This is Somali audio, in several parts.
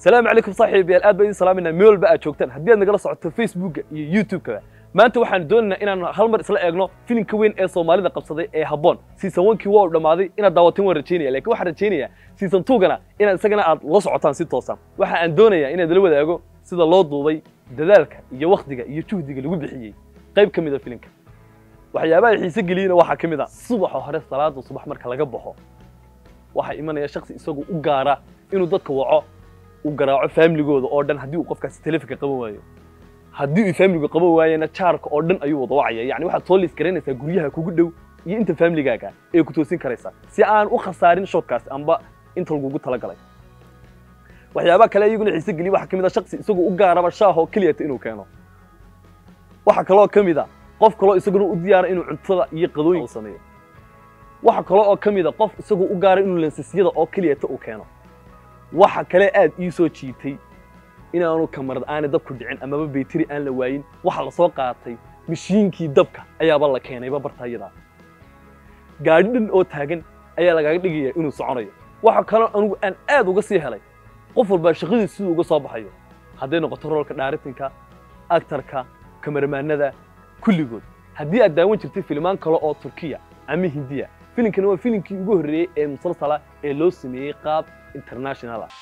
salaamu calaykum saaxiibayaal aad baa idin salaaminaa meel walba aad joogtaan haddii aad nagala socoto facebooka iyo youtube-ka maanta waxaan doonaynaa inaan hal mar isla eegno filimka weyn ee soomaalida qabsaday ee habboon season onkii waa u dhammaaday inaad daawateen waan rajaynaya laakiin waxaan rajaynayaa season two-gana inaad isagana aad la socotaan si toosan waxa aan doonayaa inaad la wadaago sida loo duubay dadaalka iyo wakhtiga iyo juhdiga lagu bixiyey qayb ka mid a filimka waxyaabaha xiise geliyena waxaa ka mid a subaxa hore salaada subax marka laga baxo waxaa imanaya shaksi isagu u gaara inuu dadka waco uu garaaco faamiligooda oo dhan haddii uu qofkaasi telefonka qaban waayo haddii uu faamiligu qaban waayena jaarka oo dhan ayuu wada wacaya yacni waxaad soo liis garanaysaa guryaha kugu dhow iyo inta faamiligaaga ee ku toosin karaysaa si aan u khasaarin shotkaasi amba inta lagugu talagalay waxyaabaha kale iyaguna xiise geliya waxaa ka mid a shaksi isagu u gaaraba shaahoo keliyata inuu keeno waxaa kaloo ka mid a qof kaloo isaguna u diyaara inuu cuntada iyo qadooyinka sameeyo waxa kale oo ka mid a qof isagu u gaara inuu lensisyada oo keliyata uu keeno waxa kale aad ii soo jiitay inaanu kamarad aanay dabku dhicin amaba bayteri aan la waayin waxa la soo qaatay mashiinkii dabka ayaaba la keenayba bartaayadaa gaadhi dhan oo taagan ayaa lagaaga dhigaya inuu soconayo waxa kaloo anugu aan aad uga sii helay qof walbaa shaqadiisa siduu uga soo baxayo hadday noqoto roolka dhaaritinka aktarka kamaramaanada kulligood haddii aad daawan jirtay filimaan kale oo turkiya ama hindiya filimkani waa filimkii ugu horreeyey ee musalsala ee loo sameeyey qaab international ah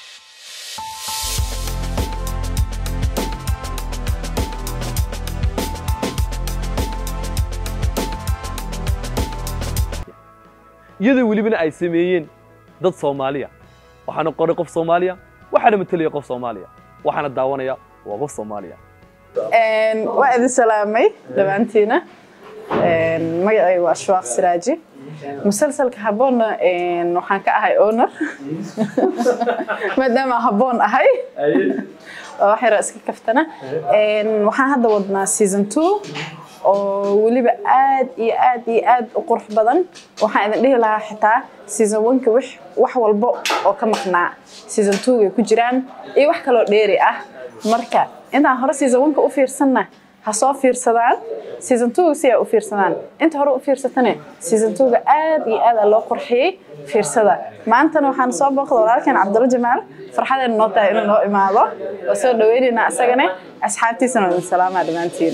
iyadoo welibana ay sameeyeen dad soomaaliya waxaana qoray qof soomaaliya waxaana matelaya qof soomaaliya waxaana daawanaya waa qof soomaaliya waa idin salaamay dhammaantiina magacayga waa ashwaaq siraaji musalsalka habboonna waxaan ka ahay owner maadaama habboon ahay oo wax yara iska kaftana waxaan hadda wadnaa season two oo weliba aad iyo aad iyo aad u qurux badan waxaan idin dhihi lahaa xitaa season oneka wax wax walba oo ka maqnaa season two-gay ku jiraan iyo wax kaloo dheeri ah marka intaan hore season oneka u fiirsanna ha soo fiirsadaan season two si ay u fiirsadaan inta hore u fiirsatane season two-ga aad iyo aad aa loo qurxiyey fiirsada maantana waxaan soo booqda walaalkeen cabdulla jamaal farxadeena noo tahay inuu noo imaado oo soo dhaweynaynaa isagane asxaabtiisana waa idin salaamaa dhammaantiin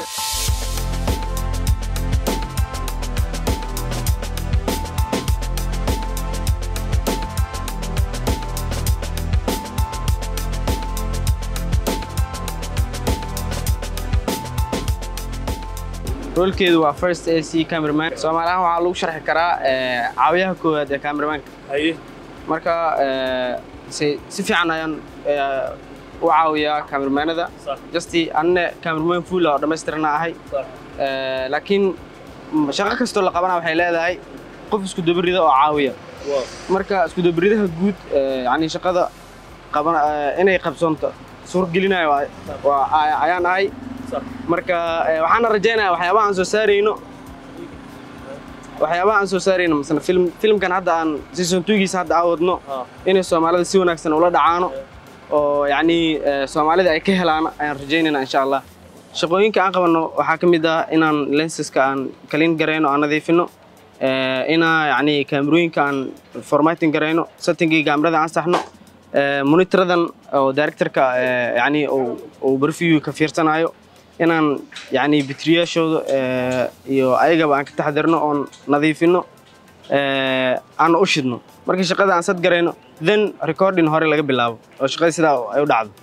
roolkeedu waa first a c cameraman soomaaliahaan waxaa lagu sharxi karaa caawiyaha koowaad ee cameramanka marka si si fiican ayaan u caawiyaa cameramanada justi anne cameraman full oo dhammaystirana ahay laakiin shaqo kastoo la qabana waxay leedahay qof isku dabarida oo caawiya marka isku dabaridaha guud yani shaqada qaban inay qabsoonto suurgelinayo ayaan ahay marka waxaana rajaynayaa waxyaabaha aan soo saarayno waxyaabaha aan soo saarayno masala film filmkan hadda aan season two-giisa hadda aan wadno inay soomaalida si wanaagsan ula dhacaano oo yacni soomaalida ay ka helaan ayaan rajaynaynaa insha allah shaqooyinka aan qabanno waxaa ka mid ah inaan lenseska aan kalin garayno aan nadiifino inaa yacni kaamirooyinka aan formating garayno settingii kaamirada aan saxno monitoradan oo directorka yacni uu barfiyu ka fiirsanayo inaan yani bitriyaashooda iyo ayagaba aan ka taxdirno oon nadiifino aan u shidno markii shaqada aan sad garayno then recording hore laga bilaabo oo shaqada sidaa ay u dhacdo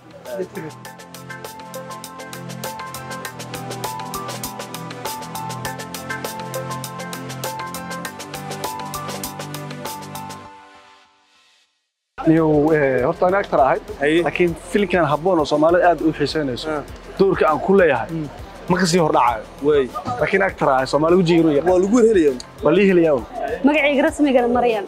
horta ani actor ahay laakiin filimkan habboon oo soomaalida aad u xiisaynayso doorka aan ku leeyahay ma kasii hordhacayo laakiin actor ahay soomaali wejigiinu yar waa lagu helaya waa lii helayaa un magacayga rasmigana maryan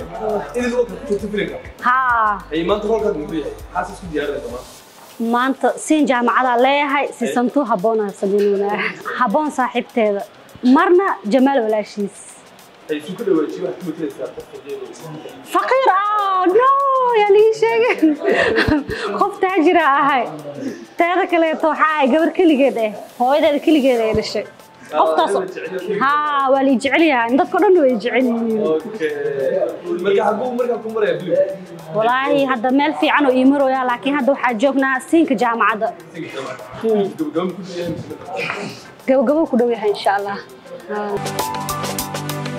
haa maanta roolkaad muxuu yahay maxaad isku diyaarinaysaa maanta siin jaamacadaa leeyahay sisantuu habboona samaynoonaa habboon saaxiibteeda marna jamaal walaashiis isu ka dhawaajiyo waxaad ku matalaysaa qofka faqiir ah no yaa lii sheegin qof taajira ahay teeda kaleeto waxaa ahay gabar keligeed eh hooyadeeda keligeed ay dhashay qofkaas haa waa la jecel yahay dadka dhan way jecel yihiin marka xaguu markaa ku maraya bilib walaahi hadda meel fiican oo ii marooya laakiin hadda waxaa joognaa siinka jaamacadda gabagabo ku dhow yahay insha allah Haa.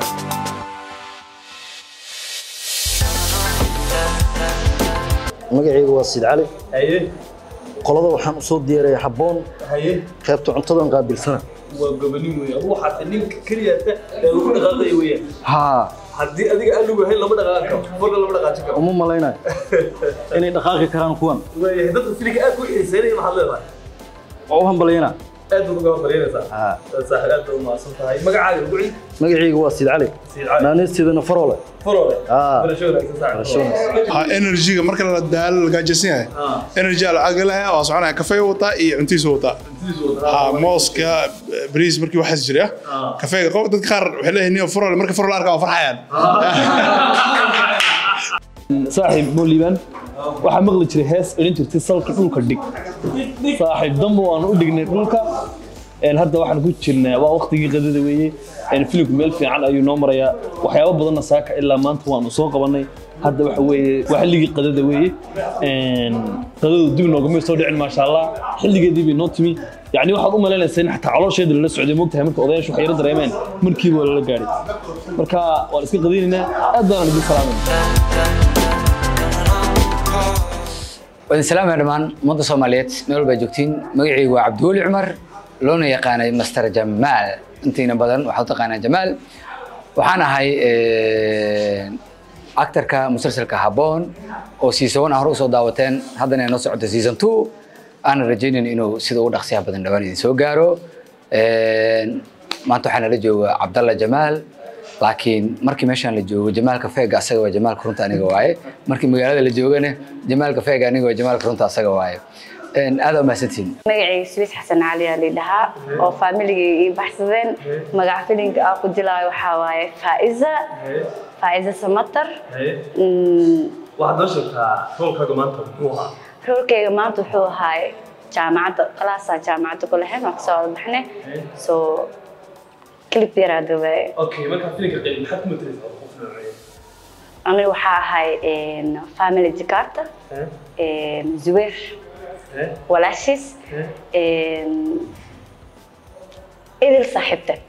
magacaygu waa sid cali haye qolada waxaan u soo diyaaraya habboon haye qaybta cuntadan qaabilsana waa gobanin weeye adugu waxaad ninka keliya ee lagu dhaqaaqaya weeyaan haa haddii adiga aan lagu hayn lama dhaqaaqi karo marna lama dhaqaajin karo uma malaynayo inay dhaqaaqi karaan kuwan waayahay dadka filinka aad ku xiiseynaya maxaad leedahay waa u hambalyana aad baad uga hormaryanaysaa haa saaxiib aad baad u mahadsan tahay magacaaga ugu celi magacaygu waa sid cali Sid Cali. naanisteedana farole farole Ah. barasho wanaagsan saaxiib ha energy-ga marka la daalo la gaajaysan yahay energy aa lacag leh waa soconaya kafee wataa iyo cuntiisa wataa ha mooska bariis markii waxaas jira kafeega qof dadka qaar waxay leeyihiin niyo farol marka farol arkaa waa farxayaan saaxiib mooliban waxaa maqli jiray hees odhan jirtay salka dhulka dhig saaxiib damba waan u dhignay dhulka Een, hadda waxaan ku jirnaa waa waqtigii qadada weeye Een, filimku meel fiican ayuu noo marayaa waxyaabo badanna saaka ilaa maanta waanu soo qabanay hadda waxa weeye waa xilligii qadada weeye Een, qadadu dib noogamay soo dhicin maasha allah xilligeedii bay noo timi yacni waxaad u malaynaysaa in xataa caloosheeda lala socday moogtahay marka odayaashu waxay yara dareemeen markiiba waa lala gaadhay marka waan iska qadaynaynaa aad baan idin salaamayna wadin salaamaya dhammaan ummadda soomaaliyeed meel walbaa joogtiin magacaygu waa cabdiweli cumar loona yaqaanay master jamaal intiina badan waxaa u taqaanaa jamaal waxaan ahay actarka musalsalka habboon oo season one ah hore usoo daawateen haddana ay noo socota season two aanan rajaynayn inuu sida ugu dhaqsiyaha badan dhawaan idin soo gaaro maanta waxaa nala jooga cabdalla jamaal laakiin markii meeshaan la joogo jamaalka feega asaga waa jamaalka runta aniga waaye markii magaalada la joogana jamaalka feega aniga waa jamaalka runta asaga waaye aad aa mahadsantihiin magacayga suwiis xasan cali aa lidhahaa oo faamiligay ii baxsadeen magaca filinka aan ku dilaayo waxaa waaye faa'iza faa'iza samatar Mm, waxaad noo sheegtaa roolkaaga maanta muxuu ahaa roolkayga maanta wuxuu ahaay jaamacadda kalaasaa jaamacadda ku lahayn waan kasoo wada baxnay so clip yaraa dawaaye okay markaa filinka qayb maxaad ku matalaysaa qof noocee aniga waxaa ahay family jakarta zuweer walaashiis idil saaxiibteed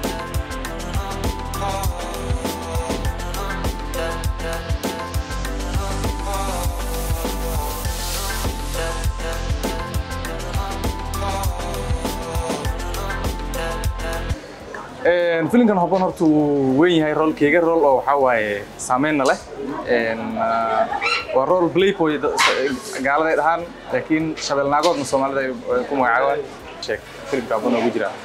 filimkan habboon horta wuu weyn yahay roolkeyga rool oo waxaa waaye saameynna leh Een, ah, waa rool playboy da- gaalada ay dhahaan laakiin shabeelnaagoodna soomaalida ay ay ku magacaabaan sheeg filimka habboon ugu jira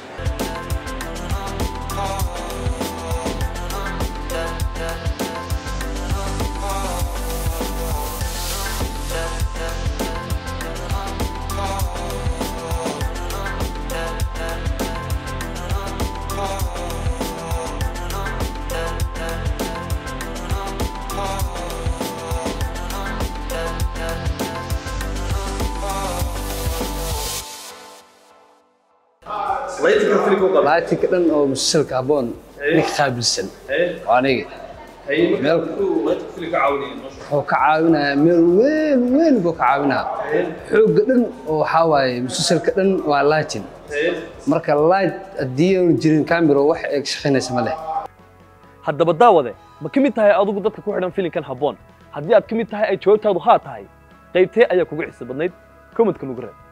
laytinka filimka u qaba laatinka dhan oo musalsalka habboon ninka qaabilsan waa aniga haye Meel- markaa laytinka filimka caawinaya noo sheeg wuxuu ka caawinayaa meel weyn weyn buu ka caawinaa xoogga dhan oo waxaa waaye musalsalka dhan waa laatin marka light haddii aanu jirin camero wax ay ka shaqaynaysa ma leh haddaba daawade ma ka mid tahay adigu dadka ku xidhan filimkan habboon haddii aad ka mid tahay ay jawaabtaadu haa tahay qaybtee ayaa kugu xiisa badnayd commentka nugu reeb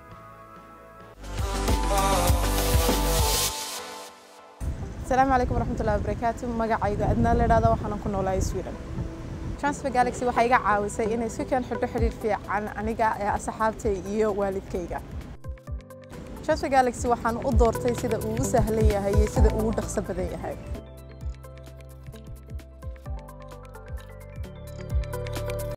asalaamu calaykum waraxmatullahi wabarakaatu magacayga adnaa la idhahda waxaana ku noolahay sweden transfer galaxy waxay iga caawisay inay si keen xidho xidhiir fiican aniga ee asxaabtay iyo waalidkayga transfer galaxy waxaan u doortay sida uu u sahlan yahay iyo sida uu u dhaqso badan yahay